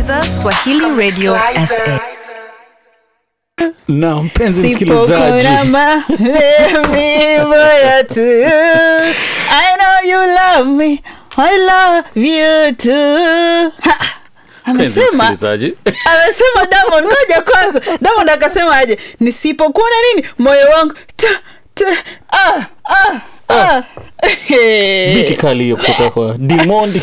unasikiliza Swahili Radio SA. na mpenzi msikilizaji Sipokurama, baby, boy, to you. I know you love me. I love you too. Ha, mpenzi amesema msikilizaji amesema Diamond, ngoja kwanza. Diamond akasema aje, nisipokuona nini moyo wangu ta, ta, ah, ah, ah. biti kali hiyo kutoka kwa dimondi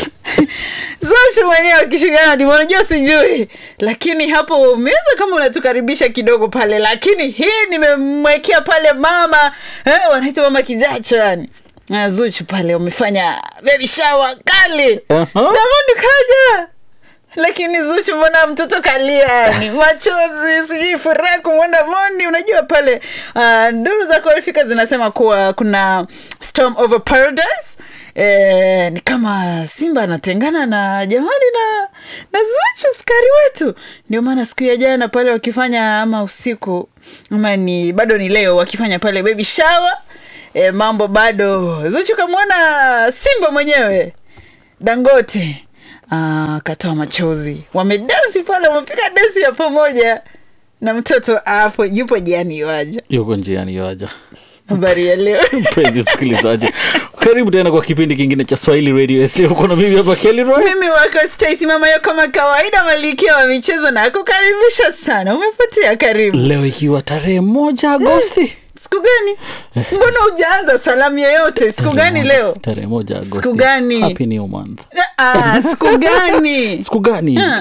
Zuchu mwenyewe akishikana na Diamond, unajua sijui, lakini hapo umeweza kama unatukaribisha kidogo pale, lakini hii nimemwekea pale mama eh, wanaita mama kijacho yani na Zuchu pale wamefanya baby shower kali Aha. Diamond kaja lakini Zuchu mbona mtoto kalia yani machozi sijui furaha kumwona Mondi unajua pale uh, nduru za kuarifika zinasema kuwa kuna storm over paradise Eh, ni kama simba anatengana na jamani na na Zuchu skari wetu ndio maana siku ya jana pale wakifanya ama usiku ama ni bado ni leo wakifanya pale baby shower eh, mambo bado Zuchu kamwona simba mwenyewe Dangote ah, akatoa machozi, wamedansi pale, wamepiga dansi ya pamoja na mtoto hapo yupo jiani waja. yuko njiani yoaja Habari ya leo mpenzi msikilizaji karibu tena kwa kipindi kingine cha swahili radio sa uko na mimi hapa Kelly Roy mimi wako Stacy mama yako kama kawaida, malikia wa michezo na kukaribisha sana. Umepotea, karibu. leo ikiwa tarehe moja agosti Siku gani? Mbona hujaanza salamu yoyote? Siku gani leo? tarehe moja agosti Siku gani? happy new month Ah, siku gani? siku gani Ah.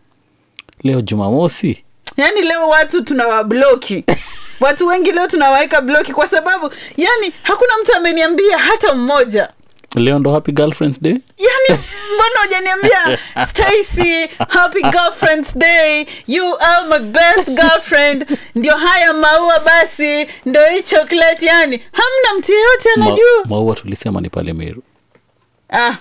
leo jumamosi yaani leo watu tunawabloki watu wengi leo tunawaweka bloki kwa sababu yani hakuna mtu ameniambia hata mmoja leo ndo happy girlfriends day yani mbona hujaniambia stacy happy girlfriends day you are my best girlfriend ndio haya maua basi ndio hii chocolate yani hamna mtu yeyote Ma, anajua maua tulisema ni pale meru ah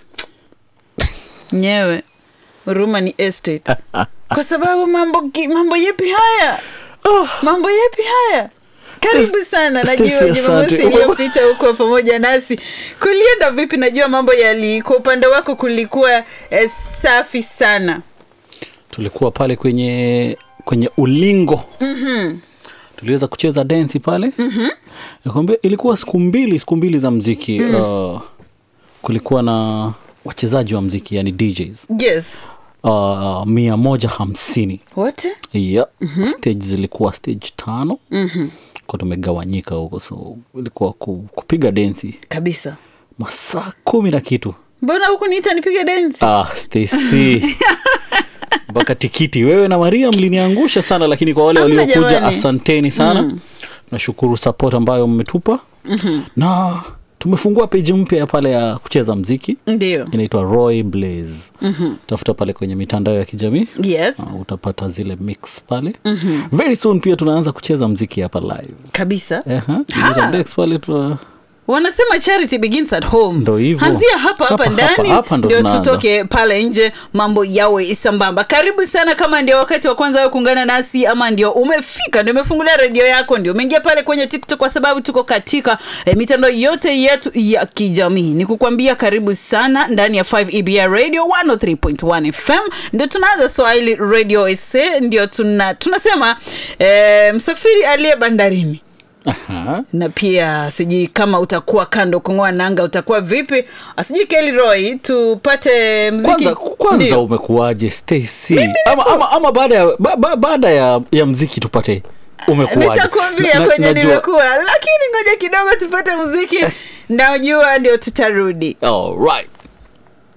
nyewe huruma ni estate kwa sababu mambo gi- mambo yepi haya mambo yepi haya karibu sana Stacy, najua jumamosi asante. iliyopita huko pamoja nasi kulienda vipi najua mambo yali kwa upande wako kulikuwa eh, safi sana tulikuwa pale kwenye kwenye ulingo mm-hmm. tuliweza kucheza densi pale mm-hmm. nakwambia ilikuwa siku mbili siku mbili za mziki mm. uh, kulikuwa na wachezaji wa mziki yani djs yes uh, mia moja hamsini wote yeah. mm-hmm. stage zilikuwa stage tano mm-hmm. kwa tumegawanyika huko so ilikuwa ku, kupiga densi kabisa masaa kumi na kitu mbona huku niita nipige densi ah, Stacy mpaka tikiti wewe na maria mliniangusha sana lakini kwa wale Hamna waliokuja jamani. asanteni sana mm. nashukuru support ambayo mmetupa mm-hmm. na tumefungua peji mpya ya pale ya kucheza mziki ndio inaitwa roy blaze mm-hmm. tafuta pale kwenye mitandao ya kijamii yes uh, utapata zile mix pale mm-hmm. very soon pia tunaanza kucheza mziki hapa live kabisa Eha, tunaita Dex pale tuna wanasema charity begins at home Ndo hivyo. hanzia hapa hapa, Hapa, hapa, ndani hapa ndo ndio tunaanza. tutoke pale nje mambo yawe sambamba karibu sana kama ndio wakati wa kwanza wewe kuungana nasi ama ndio umefika ndio umefungulia redio yako ndio umeingia pale kwenye tiktok kwa sababu tuko katika eh, mitandao yote yetu ya kijamii ni kukwambia karibu sana ndani ya 5 ebr radio 103.1 fm ndio tunaanza swahili radio sa ndio tuna, tunasema eh, msafiri aliye bandarini Aha. na pia sijui kama utakuwa kando kung'oa nanga utakuwa vipi sijui Kelly Roy tupate mziki kwanza, kwanza Ndio. umekuwaje Stacy ama, ama, ama baada ya, ba, ba, baada ya, ya mziki tupate umekuwaje nitakuambia Na- na- kwenye najua- nimekuwa lakini ngoja kidogo tupate muziki najua ndio tutarudi All right.